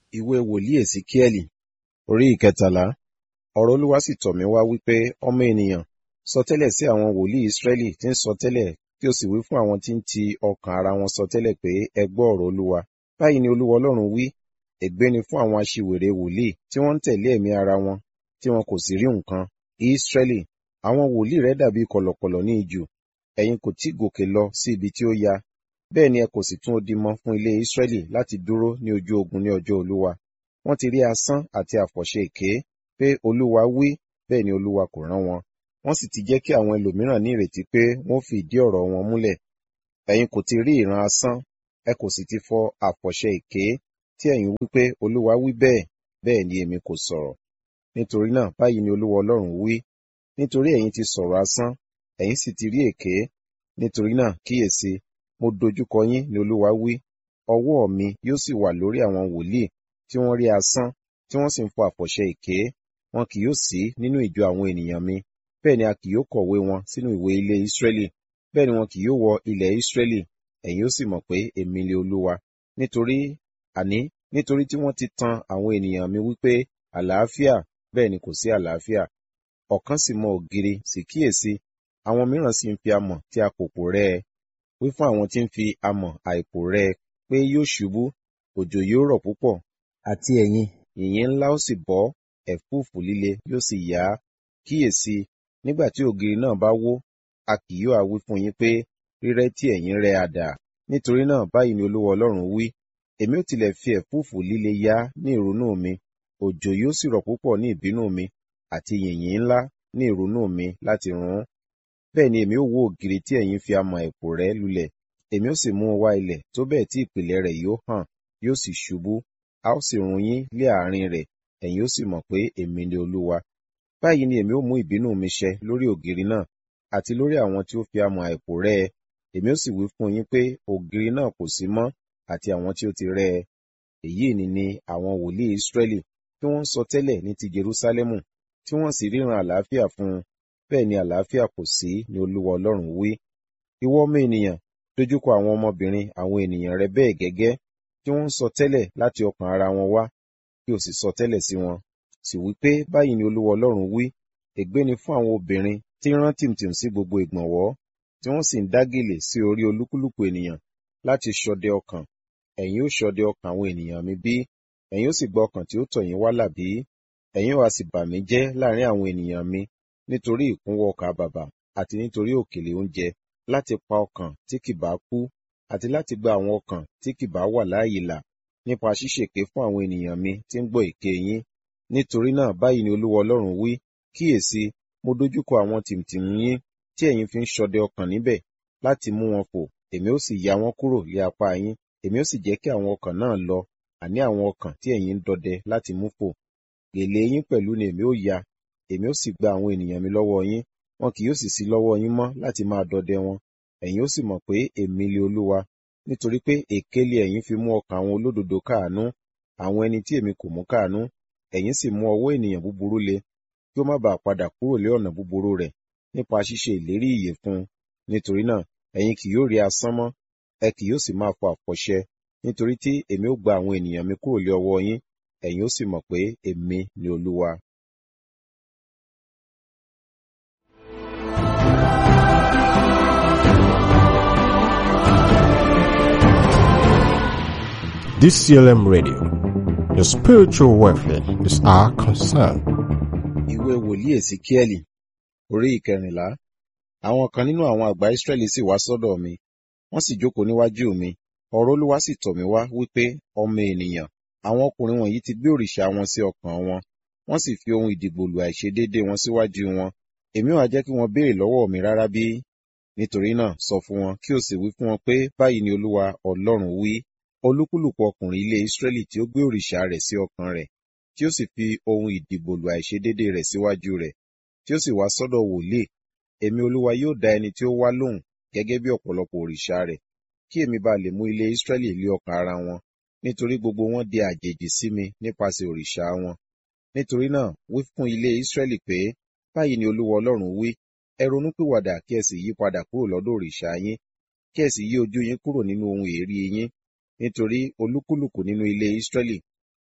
ìwé wòlíì èsíkíẹ́lì orí ìkẹtàlá ọ̀rọ̀ olúwa sì tọ̀ mí wá wípé ọmọ ènìyàn sọtẹ́lẹ̀ sí àwọn wòlíì ísírẹ́lì tí ń sọtẹ́lẹ̀ kí o sì wí fún àwọn tí ń ti ọkàn ara wọn sọtẹ́lẹ̀ pé ẹ gbọ́ ọ̀rọ̀ olúwa báyìí ni olúwa ọlọ́run wí ègbé ni fún àwọn aṣiwèrè wòlíì tí wọ́n ń tẹ̀lé ẹ̀mí ara wọn tí wọn kò sì rí nǹkan ísírẹ́lì àwọn wòlíì rẹ dàbí kọ̀lọ̀kọ̀lọ̀ ní ijù ẹ̀yin kò tí gòkè lọ sí ibi tí ó ya bẹ́ẹ̀ ni ẹ kò sì tún odi mọ fún ilé ísírẹ́lì láti dúró ní ojú ogun ní ọjọ́ olúwa wọ́n ti rí asán àti àfọ̀ṣẹ èké pé olúwa wí bẹ́ẹ̀ ni olúwa kò rán wọn wọ́n sì ti jẹ́ kí àwọn ẹlòmíràn ní ìrètí pé wọ́n fi ìdí ọ̀rọ̀ wọn múlẹ̀ ẹ̀yin kò ti rí ìran asán ẹ kò sì ti fọ àfọ̀ṣẹ èké tí ẹ̀yin wí pé olúwa wí bẹ́ẹ̀ bẹ́ẹ̀ ni èmi kò sọ̀rọ̀ nítorí náà báyìí ni olúwa ọlọ́run wí nítorí ẹ̀yin ti sọ̀rọ̀ asán ẹ̀yin sì ti rí èké nítorí náà kíyèsí mo dojúkọ yín ni olúwa wí ọwọ́ mi yóò sì wà lórí àwọn wòlíì tí wọ́n rí asán tí wọ́n sì ń fọ àfọ̀ṣẹ èké wọn kì yóò sí nínú ìjọ àwọn ènìyàn mi bẹ́ẹ̀ ni a kì yóò kọ̀wé wọn sínú ìwé ilé Ísírẹ́lì bẹ́ẹ̀ ni wọn kì yóò wọ ilẹ̀ Ísírẹ́lì ẹ̀yin ó sì mọ̀ pé èmi ni olúwa nítorí àní nítorí tí wọ́n ti tan àwọn ènìyàn mi wípé àlàáfíà bẹ́ẹ̀ ni kò sí àlàáfíà ọ̀kan sì mọ ògiri sì kíyèsí àwọn mìíràn sì ń fi amọ̀ tí a kò pò rẹ́ ẹ wí fún àwọn tí ń fi amọ̀ àìpò rẹ́ ẹ pé yóò ṣubú òjò yóò rọ̀ púpọ̀ àti ẹ̀yìn yìnyín ńlá ó sì bọ́ ẹ̀fúùfù líle yóò sì yá kíyèsí nígbà tí ògiri náà bá wó a kì yóò á wí fún yín pé rírẹ́ tí ẹ̀yin rẹ́ àdà nítorí náà báyìí ni olúwa ọlọ́run wí èmi ó tilẹ̀ fi ẹ̀fúùfù líle yá ní ìrunú mi òjò yóò sì rọ̀ púpọ̀ ní ìbínú mi àti yìnyín ńlá ní ìrunú mi láti run bẹ́ẹ̀ ni èmi ó wó ògiri tí ẹ̀yin fi amọ̀ ẹ̀pò rẹ́ lulẹ̀ èmi ó sì mú un wá ilẹ̀ tó bẹ́ẹ̀ tí ìpìlẹ̀ rẹ̀ yóò hàn yóò sì ṣubú a ó sì run yín lé àárín rẹ̀ ẹ̀yin ó sì mọ̀ pé èmi ni olúwa báyìí ni èmi ó mú ìbínú mi ṣẹ lórí ògiri náà àti lórí àwọn tí ó fi amọ̀ àìpò rẹ́ ẹ èmi ó sì wí fún yín pé ògiri náà kò sí mọ́ àti àwọn tí ó ti rẹ́ ẹ èyí ni ni àwọn wòlíì Ísírẹ́lì tí wọ́n ń sọ tẹ́lẹ̀ ní ti Jerúsálẹ́mù tí wọ́n sì ríran àlàáfíà fún un bẹ́ẹ̀ ni àlàáfíà kò sí ni olúwa ọlọ́run wí ìwọ ọmọ ènìyàn dojúkọ àwọn ọmọbìnrin àwọn ènìyàn rẹ bẹ́ẹ̀ gẹ́gẹ́ tí wọ́n ń sọ tẹ́lẹ̀ láti ọkàn ara wọn wá kí o sì sọ tẹ́lẹ̀ sí wọn sì wí pé báyìí ni olúwa ọlọ́run wí ègbé ni fún àwọn obìnrin tí ń rán tìmtìm sí gbogbo ìgbọ̀nwọ́ tí wọ́n sì ń dá gèlè sí orí olúkúlùkù ènìyàn láti ṣọdẹ ọkàn ẹ̀yin ó ṣọdẹ ọkàn àwọn ènìyàn mi bí ẹ̀yin ó sì gba ọkàn tí ó tọ̀ yín wá là bí ẹ̀yin ó wá sì bà mí jẹ́ láàrin àwọn ènìyàn mi nítorí ìkúnwọ́ ọkà bàbà àti nítorí òkèlè oúnjẹ láti pa ọkàn tí kì bá kú àti láti gba àwọn ọkàn tí kì bá wà láàyè là nípa ṣíṣèké fún àwọn ènìyàn mi tí ń gbọ́ èké yín nítorí náà báyìí ni olúwa ọlọ́run wí kíyèsí mo dojúkọ àwọn tìmtìm yín tí ẹ̀yin fi ń ṣọdẹ ọkàn níbẹ̀ láti mú wọn fò èmi ó sì ya wọn kúrò lé apá yín èmi ó sì jẹ́ kí àwọn ọkàn náà lọ àní àwọn ọkàn tí ẹ̀yin ń dọdẹ láti mú fò gèlè yín pẹ̀lú ni èmi ó ya èmi ó sì gba àwọn ènìyàn mi lọ́wọ́ yín wọn kì yóò sì sí lọ́wọ́ yín mọ́ láti máa dọdẹ wọn ẹ̀yin ó sì mọ̀ pé èmi lé olúwa nítorí pé èké lé ẹ̀yin fi mú ọkàn àwọn olódodo káàánú àwọn ẹni tí èmi kò mú káàánú ẹ̀yin sì mú ọwọ́ ènìyàn búburú le kí ó má bàa padà kúrò lé ọ̀nà búburú rẹ̀ nípa ṣíṣe ìlérí ìyè fún un nítorí náà ẹ̀yin kì yóò rí asán mọ́ ẹ kì yóò sì máa fọ àfọ̀ṣẹ nítorí tí èmi ó gba àwọn ènìyàn mi kúrò lé ọwọ́ yín ẹ̀yin ó sì mọ̀ pé èmi ni olúwa. DCLM Radio. Your spiritual welfare is our concern. ìwé wòlíì èsíkíẹ́lì orí ìkẹrìnlá àwọn kan nínú àwọn àgbà ìsírẹ́lì sì wá sọ́dọ̀ mi wọ́n sì jókòó níwájú mi ọ̀rọ̀ olúwa sì tọ̀ mí wá wípé ọmọ ènìyàn àwọn ọkùnrin wọ̀nyí ti gbé òrìṣà wọn sí ọkàn wọn wọ́n sì fi ohun ìdìgbòlù àìṣedéédé wọn síwájú wọn èmi wá jẹ́ kí wọ́n béèrè lọ́wọ́ mi rárá bí nítorí náà sọ fún wọn kí o sì wí fún wọn pé báyìí ni olúwa ọlọ́run wí olúkúlùkù ọkùnrin ilé Ísírẹ́lì tí ó gbé òrìṣà rẹ̀ sí ọkàn rẹ̀ tí ó sì fi ohun ìdìbòlù àìṣedéédé rẹ̀ síwájú rẹ̀ tí ó sì wá sọ́dọ̀ wòlíì èmi olúwa yóò dá ẹni tí ó wá lóhùn gẹ́gẹ́ bí ọ̀pọ̀lọpọ̀ òrìṣà rẹ̀ kí èmi bá lè mú ilé Ísírẹ́lì lé ọkàn ara wọn nítorí gbogbo wọn di àjèjì sí mi nípasẹ̀ òrìṣà wọn nítorí náà wí fún ilé Ísírẹ́lì pé báyìí ni olúwa ọlọ́run wí ẹ ronúpìwàdà kí ẹ sì yí padà kúrò lọ́dọ̀ òrìṣà yín kí ẹ sì yí ojú yín kúrò nínú ohun èérí yín nítorí olúkúlùkù nínú ilé Ísírẹ́lì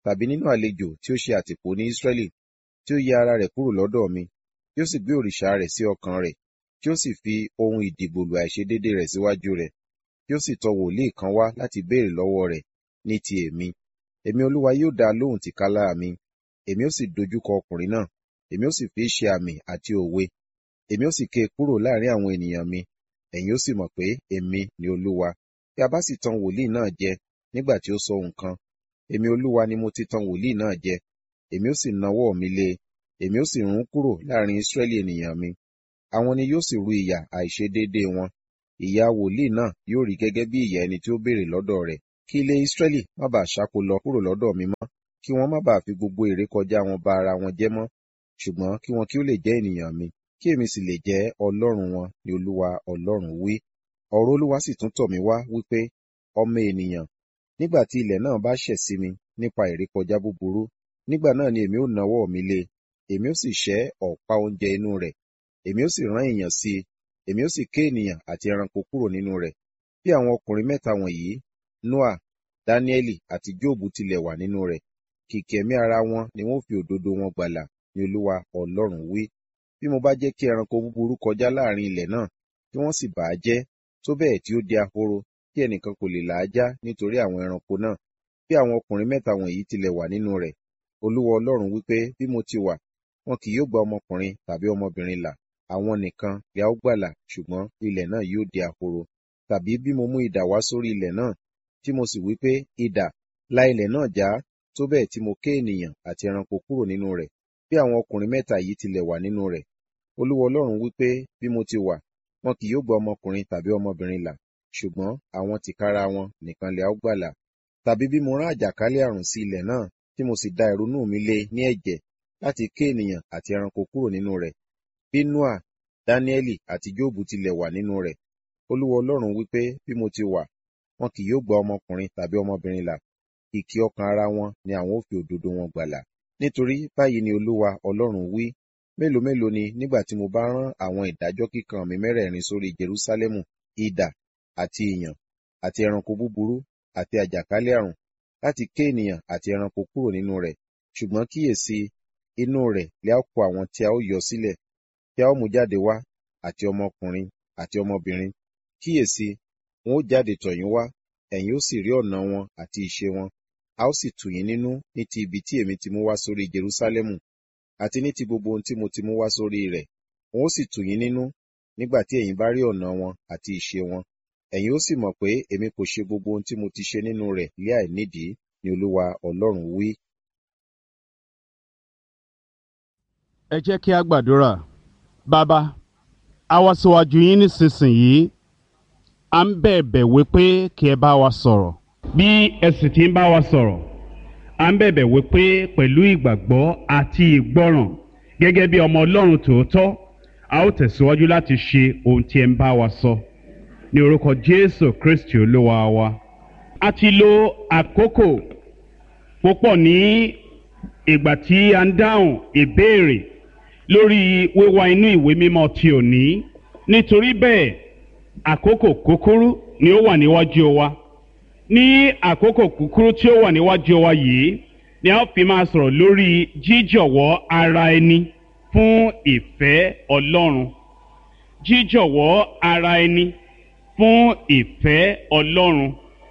tàbí nínú àlejò tí ó ṣe àtìpó ní Ísírẹ́lì, tí ó yẹ ara rẹ̀ kúrò lọ́dọ̀ mi, tí ó sì gbé òrìṣà rẹ̀ sí ọkàn rẹ̀, tí ó sì fi ohun ìdìbòlù àìṣedéédé rẹ̀ síwájú rẹ̀, tí ó sì tọ wòlíì kan wá láti béèrè lọ́wọ́ rẹ̀ ní ti èmi. Èmi Olúwa yóò dá a lóhùn tìkálà mi, èmi ó sì dojúkọ ọkùnrin náà, èmi ó sì fi í ṣe àmì àti òwe, èmi ó sì ké e kúrò láàrin àwọn ènìyàn mi, ẹ̀yin ó sì mọ̀ pé èmi ni Olúwa. Bí a bá sì tan wòlíì náà jẹ nígbà tí ó sọ nǹkan, èmi Olúwa ni mo ti tan wòlíì náà jẹ, èmi ó sì nawọ́ mi lé e, èmi ó sì rún kúrò láàrin Ísírẹ́lì ènìyàn mi. Àwọn ni yóò sì ru ìyà àìṣedéédé wọn. Ìyà wòlíì náà yóò rí gẹ́gẹ́ bí ìyà ẹni tí ó béèrè lọ́dọ̀ rẹ̀. Kí ilé Ísírẹ́lì má bàa ṣáko lọ kúrò lọ́dọ̀ mi mọ́, kí wọ́n má bàa fi gbogbo ìrékọjá wọn ba ara wọn jẹ́ mọ́, ṣùgbọ́n kí wọn kí ó lè jẹ́ ènìyàn mi, kí èmi sì lè jẹ́ Ọlọ́run wọn ni Olúwa Ọlọ́run wí. Ọ̀rọ̀ Olúwa sì tún tọ̀ mí wá wípé, ọmọ ènìyàn, nígbà tí ilẹ̀ náà bá ṣẹ̀ sí mi nípa ìrékọjá búburú, nígbà náà ni èmi ó nawọ́ mi lé e, èmi ó sì ṣẹ́ ọ̀pá oúnjẹ inú rẹ̀, èmi ó sì rán ìyàn sí i, èmi ó sì ké ènìyàn àti ẹranko kúrò nínú rẹ̀. Bí àwọn ọkùnrin mẹ́ta wọ̀nyí, Nóà, Dáníẹ́lì àti Jóòbù tilẹ̀ wà nínú rẹ̀, kìkì ẹ̀mí ara wọn ni wọ́n fi òdodo wọn gbàlà ni Olúwa Ọlọ́run wí. Bí mo bá jẹ́ kí ẹranko búburú kọjá láàrin ilẹ̀ náà, tí wọ́n sì bà á jẹ́, tó bẹ́ẹ̀ tí ó di ahoro, tí ẹnìkan kò lè là á já nítorí àwọn ẹranko náà. Bí àwọn ọkùnrin mẹ́ta wọ̀nyí tilẹ̀ wà nínú rẹ̀, Olúwa Ọlọ́run wí pé bí mo ti wà, wọn kì yóò gba ọmọkùnrin tàbí ọmọbìnrin là, àwọn nìkan ni a ó gbàlà, ṣùgbọ́n ilẹ̀ náà yóò di ahoro. Tàbí bí mo mú idà wá sórí ilẹ̀ náà, tí mo sì wí pé, idà, la ilẹ̀ náà já, tó bẹ́ẹ̀ tí mo ké ènìyàn àti ẹranko kúrò nínú rẹ̀. Bí àwọn ọkùnrin mẹ́ta yìí tilẹ̀ wà nínú rẹ̀, Olúwa Ọlọ́run wí pé bí mo ti wà, wọn kì yóò gba ọmọkùnrin tàbí ọmọbìnrin là, ṣùgbọ́n àwọn tìkára wọn nìkan lè a ó gbàlà. Tàbí bí mo rán àjàkálẹ̀ àrùn sí ilẹ̀ náà, tí mo sì da ìrunú mi lé ní ẹ̀jẹ̀ láti ké ènìyàn àti ẹranko kúrò nínú rẹ̀. Bí Nóà, Dáníẹ́lì àti Jóòbù tilẹ̀ wà nínú rẹ̀, Olúwa Ọlọ́run wí pé bí mo ti wà, wọn kì yóò gba ọmọkùnrin tàbí ọmọbìnrin là, kìkì ọkàn ara wọn ni àwọn ó fi òdodo wọn gbàlà. Nítorí báyìí ni Olúwa Ọlọ́run wí, mélòó mélòó ni nígbà tí mo bá rán àwọn ìdájọ́ kíkan mi mẹ́rẹ̀ẹ̀rin sórí Jerúsálẹ́mù, idà àti ìyàn àti ẹranko búburú àti àjàkálẹ̀ àrùn láti ké ènìyàn àti ẹranko kúrò nínú rẹ̀. Ṣùgbọ́n kíyèsí, inú rẹ̀ lè a kó àwọn tí a ó yọ sílẹ̀, tí a ó mú jáde wá, àti ọmọkùnrin àti ọmọbìnrin. Kíyèsí, wọn ó jáde tọ̀ yín wá, ẹ̀yin ó sì rí ọ̀nà wọn àti ìṣe wọn. A ó sì tù yín nínú ní ti ibi tí èmi ti mú wá sórí Jerúsálẹ́mù, àti ní ti gbogbo ohun tí mo ti mú wá sórí rẹ̀. Wọn ó sì tù yín nínú nígbà tí ẹ̀yin bá rí ọ̀nà wọn àti ìṣe wọn. Ẹ̀yin ó sì mọ̀ pé èmi kò ṣe gbogbo ohun tí mo ti ṣe nínú rẹ̀ lé àìnídìí, ni Olúwa Ọlọ́run wí. ẹ jẹ́ kí a gbàdúrà bàbá a wá síwájú yín nísinsìnyí à ń bẹ̀bẹ̀ wípé kí ẹ bá wa sọ̀rọ̀ bí ẹ sì ti ń bá wa sọ̀rọ̀ à ń bẹ̀bẹ̀ wípé pẹ̀lú ìgbàgbọ́ àti ìgbọ́ràn gẹ́gẹ́ bí ọmọ ọlọ́run tòótọ́ a ó tẹ̀síwájú láti ṣe ohun tí ẹ ń bá wa sọ ní orúkọ jésù kristi olúwa wa a ti lo àkókò púpọ̀ ní ìgbà tí a ń dáhùn ìbéèrè lórí wíwá inú ìwé mímọ́ ti òní nítorí bẹ́ẹ̀ àkókò kúkúrú ni ó wà níwájú wa ní àkókò kúkúrú tí ó wà níwájú wa yìí ni a ó fi máa sọ̀rọ̀ lórí jíjọ̀wọ́ ara ẹni fún ìfẹ́ ọlọ́run jíjọ̀wọ́ ara ẹni fún ìfẹ́ ọlọ́run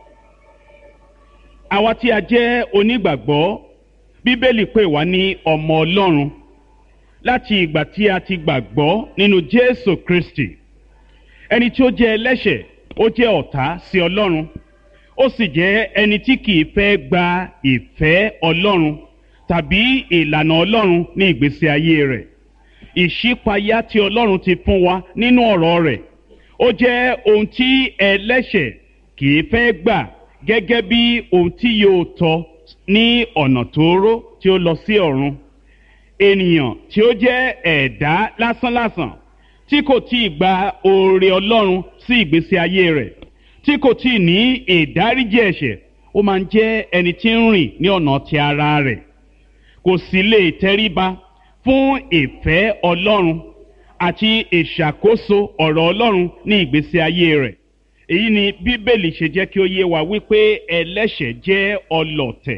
àwa tí a jẹ́ onígbàgbọ́ bíbélì pè wá ní ọmọ ọlọ́run láti ìgbà tí a ti gbàgbọ́ nínú jésù kristi ẹni tí ó jẹ́ ẹlẹ́ṣẹ̀ ó jẹ́ ọ̀tá sí ọlọ́run ó sì jẹ́ ẹni tí kìí fẹ́ gba ìfẹ́ ọlọ́run tàbí ìlànà ọlọ́run ní ìgbésí ayé rẹ̀ ìṣípayá tí ọlọ́run ti fún wa nínú ọ̀rọ̀ rẹ̀ ó jẹ́ ohun tí ẹlẹ́ṣẹ̀ kìí fẹ́ gbà gẹ́gẹ́ bí ohun tí yóò tọ́ ní ọ̀nà tóóró tí ó lọ sí ọ̀run ènìyàn tí ó jẹ́ ẹ̀dá lásánlàsàn tí kò tí ì gba oore ọlọ́run sí ìgbésí ayé rẹ̀ tí kò tí ì ní ìdáríjì ẹ̀ṣẹ̀ ó máa ń jẹ́ ẹni tí ń rìn ní ọ̀nà ti ara rẹ̀ kò sì lè tẹríba fún ìfẹ́ ọlọ́run àti ìṣàkóso ọ̀rọ̀ ọlọ́run ní ìgbésí ayé rẹ̀ èyí ni bíbélì ṣe jẹ́ kí ó yé wa wípé ẹlẹ́ṣẹ̀ jẹ́ ọlọ̀tẹ̀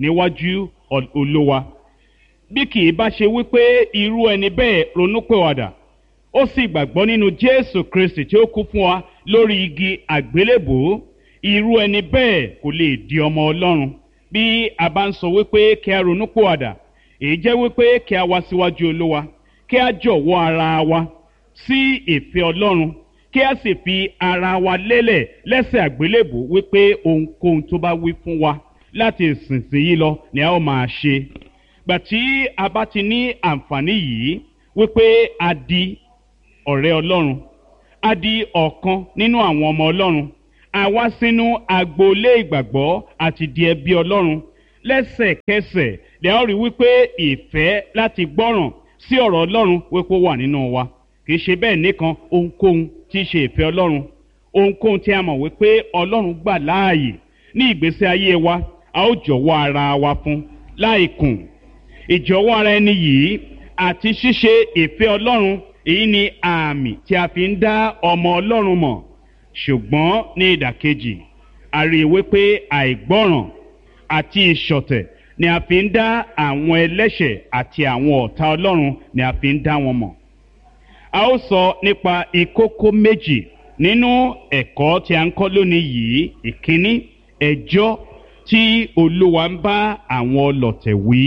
níwájú olówa bí kì í bá ṣe wípé irú ẹni bẹ́ẹ̀ ronúpẹ̀wàdà ó sì gbàgbọ́ nínú jésù kristi tí ó kú fún wa lórí igi àgbélébòó irú ẹni bẹ́ẹ̀ kò lè di ọmọ ọlọ́run bí a bá ń sọ wípé kí a ronúpẹ̀wàdà èyí jẹ́ wípé kí a wá síwájú olówa kí a jọ̀wọ́ ara wa sí ìfẹ́ ọlọ́run kí a sì fi ara wa lélẹ̀ lẹ́sẹ̀ àgbélébò wípé ohunkóhun tó bá wí fún wa láti ìsinsìnyí lọ ni a ó máa ṣe gbà tí a bá ti ní àǹfààní yìí wípé a di ọ̀rẹ́ ọlọ́run a di ọ̀kan nínú àwọn ọmọ ọlọ́run a wá sínú agboolé ìgbàgbọ́ àti di ẹbí ọlọ́run lẹ́sẹ̀kẹsẹ̀ lè ó rí wípé ìfẹ́ láti gbọ́ràn sí ọ̀rọ̀ ọlọ́run wípé ó wà nínú wa kì í ṣe bẹ́ẹ̀ nìkan ohunkóhun tí í ṣe ìfẹ́ ọlọ́run ohunkóhun tí a mọ̀ wípé ọlọ́run gbà láàyè ní ìgbésí ayé wa a ó jọ̀wọ́ ara wa fún láìkùn ìjọ̀wọ́ ara ẹni yìí àti ṣíṣe ìfẹ́ ọlọ́run èyí ni àmì tí a fi ń dá ọmọ ọlọ́run mọ̀ ṣùgbọ́n ní ìdàkejì a rí i wípé àìgbọ́ràn àti ìṣọ̀tẹ̀ ni a fi ń dá àwọn ẹlẹ́ṣẹ̀ àti àwọn ọ̀tá ọlọ́run ni a fi ń dá wọn mọ̀ a ó sọ nípa ìkókó méjì nínú ẹ̀kọ́ tí a ń kọ́ lónìí yìí ìkíní ẹjọ́ tí olúwa ń bá àwọn ọlọ̀tẹ̀ wí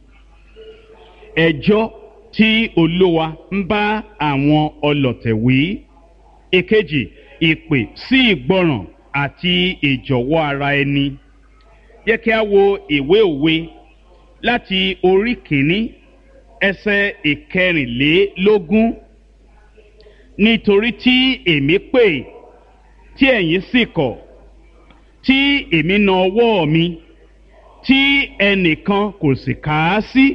ẹjọ́ tí olúwa ń bá àwọn ọlọ̀tẹ̀ wí ìkejì ìpè sí ìgbọràn àti ìjọ̀wọ́ ara ẹni yẹ kí a wo ìwé òwe láti orí kìíní ẹsẹ̀ ìkẹrìnlélógún nítorí tí èmi pè tí ẹ̀yin sì kọ̀ tí èmi na ọwọ́ mi tí ẹnìkan kò sì kà á sí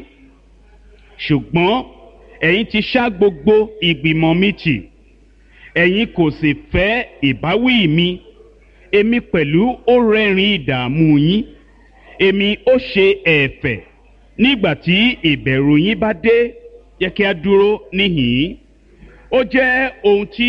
ṣùgbọ́n ẹ̀yin ti ṣá gbogbo ìgbìmọ̀ mi tì ẹ̀yin kò sì fẹ́ ìbáwí mi èmi pẹ̀lú ó rẹ́rìn ìdààmú yín èmi ó ṣe ẹ̀fẹ̀ nígbà tí ìbẹ̀rù yín bá dé yẹ kí a dúró níhìn-ín ó jẹ́ ohun tí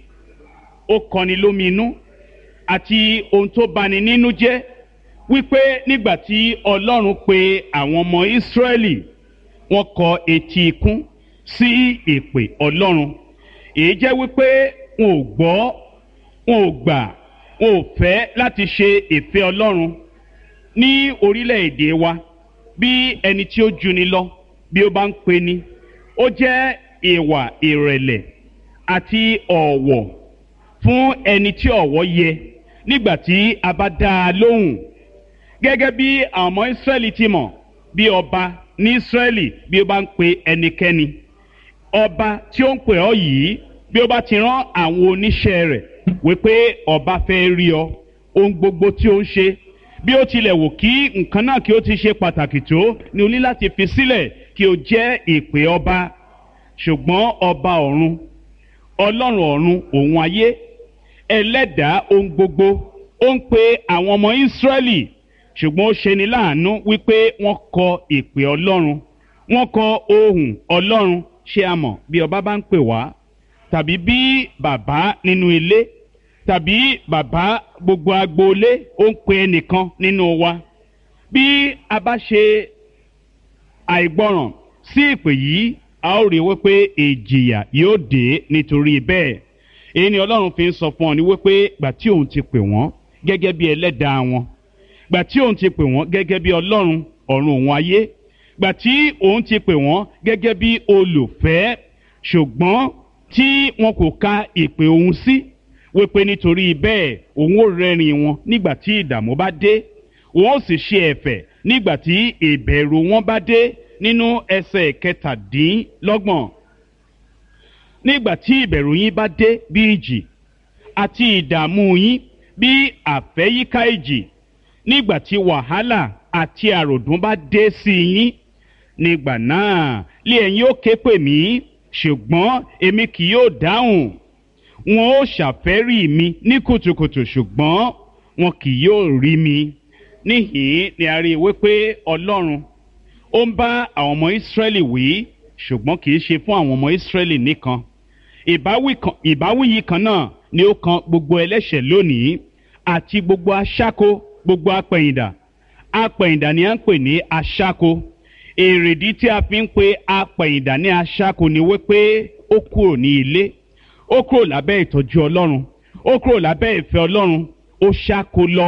ó kọni lóminú àti ohun tó bani nínú jẹ́ wípé nígbà tí ọlọ́run pe àwọn ọmọ ìsírẹ́lì wọ́n kọ etí ikún sí ìpè ọlọ́run èyí jẹ́ wípé wọn ò gbọ́ wọn ò gbà wọn ò fẹ́ láti ṣe ìfẹ́ ọlọ́run ní orílẹ̀-èdè wa bí ẹni tí ó juni lọ bí ó bá ń pe ni ó jẹ́ ìwà ìrẹ̀lẹ̀ àti ọ̀wọ̀ fún ẹni tí ọ̀wọ̀ yẹ nígbà tí a bá dá a lóhùn gẹ́gẹ́ bí àwọn ọmọ ìsírẹ́lì ti mọ̀ bí ọba ní ìsírẹ́lì bí ó bá ń pe ẹnikẹ́ni ọba tí ó ń pè ọ́ yìí bí ó bá ti rán àwọn oníṣẹ́ rẹ̀ wípé ọba fẹ́ rí ọ ohun gbogbo tí ó ń ṣe bí ó tilẹ̀ wò kí nǹkan náà kí ó ti ṣe pàtàkì tó ni o ní láti fi sílẹ̀ kí o jẹ́ ìpè ọba ṣùgbọ́n ọba ọ̀run ọlọ́run ọ̀run òun ayé ẹlẹ́dàá ohun gbogbo ó ń pe àwọn ọmọ ìsírẹ́lì ṣùgbọ́n ó ṣeni láàánú wípé wọ́n kọ ìpè ọlọ́run wọ́n kọ ohùn ọlọ́run ṣé a mọ̀ bí ọba bá ń pè wá tàbí bí bàbá nínú ilé tàbí bàbá gbogbo agboolé ó ń pe ẹnìkan nínú wa bí a bá ṣe àìgbọràn sí ìpè yìí a ó rí wípé ìjìyà yóò dé nítorí bẹ́ẹ̀ èyí ni ọlọ́run fi ń sọ fún ọ ní wípé gbà tí òun ti pè wọ́n gẹ́gẹ́ bí ẹlẹ́dàá wọn gbà tí òun ti pè wọ́n gẹ́gẹ́ bí ọlọ́run ọ̀run òun ayé gbà tí òun ti pè wọ́n gẹ́gẹ́ bí olùfẹ́ ṣùgbọ́n tí wọn kò ka ìpè òun sí wípé nítorí bẹ́ẹ̀ òun ò rẹ́rìn wọn nígbà tí ìdààmú bá dé òun ó sì ṣe ẹ̀fẹ̀ nígbà tí ìbẹ̀rù wọn bá dé nínú ẹsẹ̀ kẹtàdínlọ́gbọ̀n nígbà tí ìbẹ̀rù yín bá dé bí ìjì àti ìdààmú yín bí àfẹ́yíká ìjì nígbà tí wàhálà àti àròdún bá dé sí yín nígbà náà lé ẹ̀yin ó ké pè mí ṣùgbọ́n èmi kì yóò dáhùn wọn ó ṣàfẹ́rí mi ní kùtùkùtù ṣùgbọ́n wọn kì yóò rí mi níhìn ni a rí i wípé ọlọ́run ó ń bá àwọn ọmọ ìsírẹ́lì wí ṣùgbọ́n kì í ṣe fún àwọn ọmọ ìsírẹ́lì nìkan ìbáwí yìí kan náà ni ó kan gbogbo ẹlẹ́ṣẹ̀ lónìí àti gbogbo aṣáko gbogbo apẹ̀yìndà apẹ̀yìndà ni à ń pè ní aṣáko èrèdí tí a fi ń pe apẹ̀yìndà ní aṣáko ni wípé ó kúrò ní ilé ó kúrò lábẹ́ ìtọ́jú ọlọ́run ó kúrò lábẹ́ ìfẹ́ ọlọ́run ó ṣáko lọ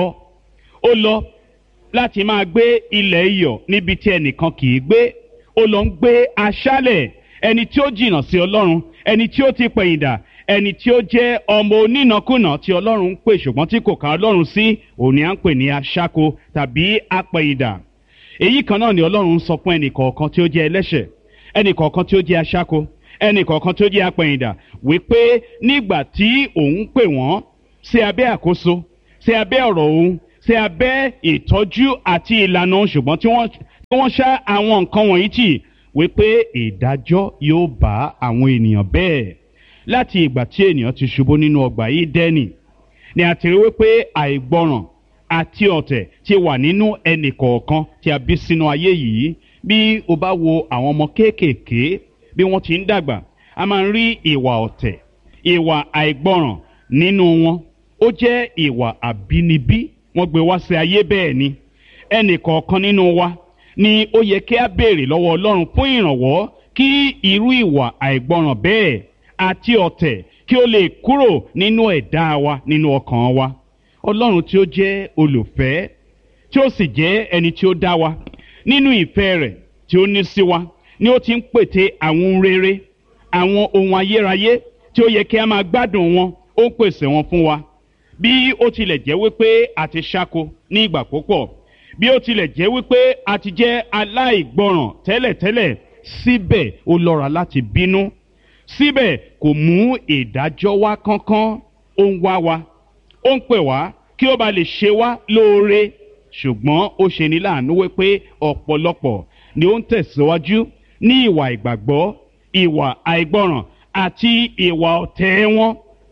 ó lọ láti máa gbé ilẹ̀ iyọ̀ níbi tí ẹnìkan kì í gbé ó lọ ń gbé aṣálẹ̀ ẹni tí ó jìnnà sí ọlọ́run ẹni tí ó ti pẹ̀yìndà ẹni tí ó jẹ́ ọmọ onínàkúnà tí ọlọ́run ń pè ṣùgbọ́n tí kò ká ọlọ́run sí òun ni à ń pè ní aṣáko tàbí apẹ̀yìndà èyí kan náà ni ọlọ́run ń sọ fún ẹnì kọ̀ọ̀kan tí ó jẹ́ ẹlẹ́ṣẹ̀ ẹnì kọ̀ọ̀kan tí ó jẹ́ aṣáko ẹnì kọ̀ọ̀kan tí ó jẹ́ apẹ̀yìndà wípé nígbà tí òun pè wọ́n sí abẹ́ àkóso sí abẹ́ ọ̀rọ̀ òun sí abẹ́ ìtọ́jú àti ìlànà òun ṣùgbọ́n tí wọ́n tí wọ́n ṣá àwọn nǹkan wọ̀nyí tì wípé ìdájọ́ yóò bá àwọn ènìyàn bẹ́ẹ̀ láti ìgbà tí ènìyàn ti ṣubú nínú ọgbà yìí dẹ́nì ni a ti rí wípé àìgbọràn àti ọ̀tẹ̀ ti wà nínú ẹnì kọ̀ọ̀kan tí a bí sínú ayé yìí bí o bá wo àwọn ọmọ kéékèèké bí wọ́n ti ń dàgbà a máa ń rí ìwà ọ̀tẹ̀ ìwà àìgbọràn nínú wọn ó jẹ́ ìwà àbínibí wọ́n gbé wá sí ayé bẹ́ẹ̀ ni ẹnì kọ̀ọ̀kan nínú wa ni ó yẹ kí a béèrè lọ́wọ́ ọlọ́run fún ìrànwọ́ kí irú ìwà àìgbọràn bẹ́ẹ̀ àti ọ̀tẹ̀ kí ó lè kúrò nínú ẹ̀dá wa nínú ọkàn wa ọlọ́run tí ó jẹ́ olùfẹ́ tí ó sì jẹ́ ẹni tí ó dá wa nínú ìfẹ́ rẹ̀ tí ó ní sí wa ni ó ti ń pète àwọn ohun rere àwọn ohun ayérayé tí ó yẹ kí a máa gbádùn wọn ó ń pèsè wọn fún wa bí ó tilẹ̀ jẹ́ wípé a ti ṣáko ní ìgbà púpọ̀ bí ó tilẹ̀ jẹ́ wípé a ti jẹ́ aláìgbọràn tẹ́lẹ̀tẹ́lẹ̀ síbẹ̀ ó lọ́ra láti bínú síbẹ̀ kò mú ìdájọ́ wá kánkán ó ń wá wa ó ń pè wá kí ó ba lè ṣe wá lóore ṣùgbọ́n ó ṣe ní láàánú wípé ọ̀pọ̀lọpọ̀ ni ó ń tẹ̀síwájú ní ìwà ìgbàgbọ́ ìwà àìgbọràn àti ìwà ọ̀tẹ̀ wọn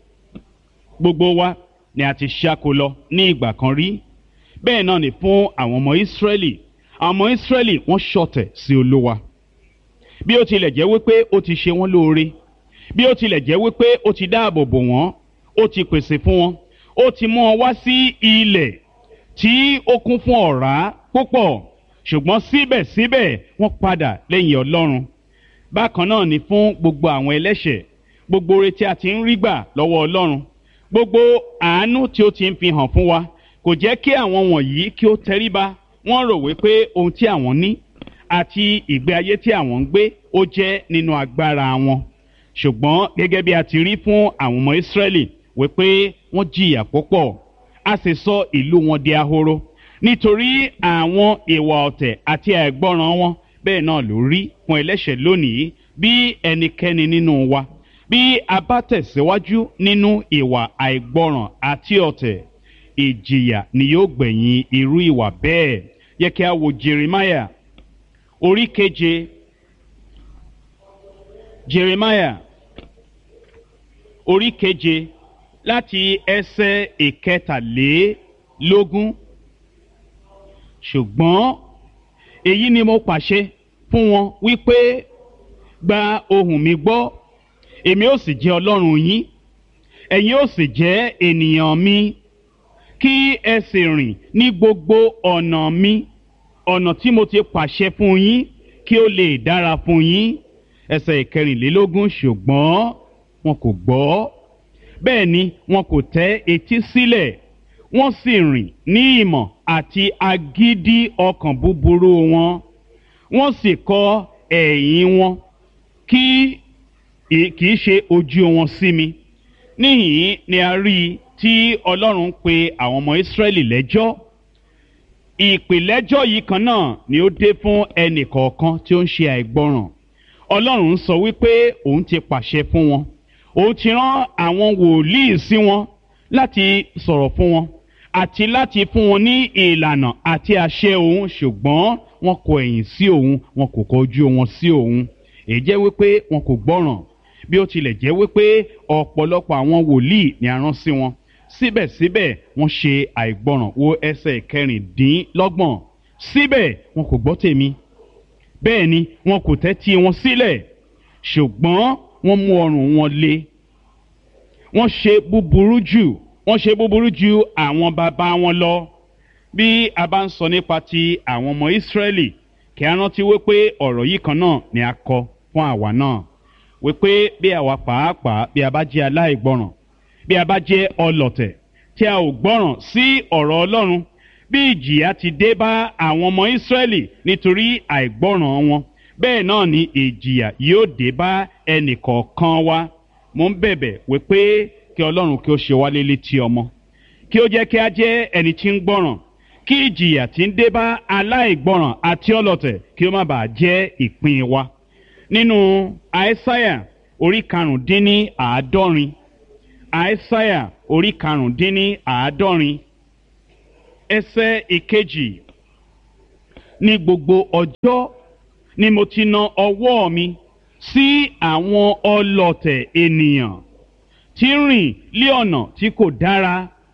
gbogbo wa ni a ti ṣáko lọ ní ìgbà kan rí bẹ́ẹ̀ náà ni fún àwọn ọmọ ìsírẹ́lì àwọn ọmọ ìsírẹ́lì wọ́n ṣọ̀tẹ̀ sí olúwa bí ó tilẹ̀ jẹ́ wípé ó ti ṣe wọ́n lóore bí ó tilẹ̀ jẹ́ wípé ó ti dáàbò bò wọ́n ó ti pèsè fún wọn ó ti mú wọn wá sí ilẹ̀ tí ó kún fún ọ̀rá púpọ̀ ṣùgbọ́n síbẹ̀síbẹ̀ wọ́n padà lẹ́yìn ọlọ́run bákan náà ni fún gbogbo àwọn ẹlẹ́ṣẹ̀ gbogbo oore tí a ti ń rí gbà lọ́wọ́ ọlọ́run gbogbo àánú tí ó ti ń fi hàn fún wa kò jẹ́ kí àwọn wọ̀nyí kí ó tẹríba wọ́n rò wípé ohun tí àwọn ní àti ìgbé ayé tí àwọn ń gbé ó jẹ́ nínú agbára wọn ṣùgbọ́n gẹ́gẹ́ bí a ti rí fún àwọn ọmọ ìsírẹ́lì wípé wọ́n jìyà púpọ̀ a sì sọ ìlú wọn di ahoro nítorí àwọn ìwà ọ̀tẹ̀ àti àìgbọràn wọn bẹ́ẹ̀ náà ló rí fún ẹlẹ́ṣẹ̀ lónìí bí ẹnikẹ́ni nínú wa bí a bá tẹ̀síwájú nínú ìwà àìgbọràn àti ọ̀tẹ̀ ìjìyà ni yóò gbẹ̀yìn irú ìwà bẹ́ẹ̀ yẹ kí a wo jeremiah orí keje jeremiah orí keje láti ẹsẹ̀ ìkẹtàlélógún ṣùgbọ́n èyí ni mo pàṣẹ fún wọn wípé gba ohùn mi gbọ́ èmi ó sì jẹ́ ọlọ́run yín ẹ̀yin ó sì jẹ́ ènìyàn mi kí ẹ sì rìn ní gbogbo ọ̀nà mi ọ̀nà tí mo ti pàṣẹ fún yín kí ó lè dára fún yín ẹsẹ̀ ìkẹrìnlélógún ṣùgbọ́n wọn kò gbọ́ bẹ́ẹ̀ ni wọn kò tẹ́ etí sílẹ̀ wọ́n sì rìn ní ìmọ̀ àti agídí ọkàn búburú wọn wọ́n sì kọ ẹ̀yìn wọn kí kì í ṣe ojú wọn sí mi níhìn ni a rí i tí ọlọ́run pe àwọn ọmọ ìsírẹ́lì lẹ́jọ́ ìpìlẹ́jọ́ yìí kan náà ni ó dé fún ẹnì kọ̀ọ̀kan tí ó ń ṣe àìgbọràn ọlọ́run sọ wípé òun ti pàṣẹ fún wọn òun ti rán àwọn wòlíì sí wọn láti sọ̀rọ̀ fún wọn àti láti fún wọn ní ìlànà àti àṣẹ òun ṣùgbọ́n wọn kò ẹ̀yìn sí òun wọn kò kọjú wọn sí òun èyí jẹ́ wípé wọn kò gbọ́ràn bí ó tilẹ̀ jẹ́ wípé ọ̀pọ̀lọpọ̀ àwọn wòlíì ni a rán sí wọn síbẹ̀síbẹ̀ wọ́n ṣe àìgbọràn wo ẹsẹ̀ kẹrìndínlọ́gbọ̀n síbẹ̀ wọn kò gbọ́ tèmi bẹ́ẹ̀ ni wọn kò tẹ́tí wọn sílẹ̀ ṣùgbọ́n wọ́n mú ọrùn wọn le wọ́n ṣe búburú jù wọ́n ṣe búburú ju àwọn bàbá wọn lọ bí a bá ń sọ nípa ti àwọn ọmọ ìsírẹ́lì kí a rántí wípé ọ̀rọ̀ yìí kan náà ni a kọ fún àwa náà wípé bí àwa pàápàá bí a bá jẹ́ aláìgbọràn bí a bá jẹ́ ọlọ̀tẹ̀ tí a ò gbọ́ràn sí ọ̀rọ̀ ọlọ́run bí ìjìyà ti dé bá àwọn ọmọ ìsírẹ́lì nítorí àìgbọ́ràn wọn bẹ́ẹ̀ náà ni ìjìyà yóò dé bá ẹnìkọ̀ọ̀kan wa mo ń bẹ̀bẹ̀ wípé kí ọlọ́run kí ó ṣe wá létí ọmọ kí ó jẹ́ kí a jẹ́ ẹni tí ń gbọ́ràn kí ìjìyà tí ń dé bá aláìgbọ́ràn àti ọlọ̀tẹ̀ kí ó má bàa jẹ́ ìpín wa nínú àìsáyà orí karùndínní àádọ́rin àìsáyà orí karùndínní àádọ́rin ẹsẹ̀ ìkejì ní gbogbo ọjọ́ ni mo ti na ọwọ́ mi sí àwọn ọlọ̀tẹ̀ ènìyàn tí ń rìn lé ọ̀nà tí kò dára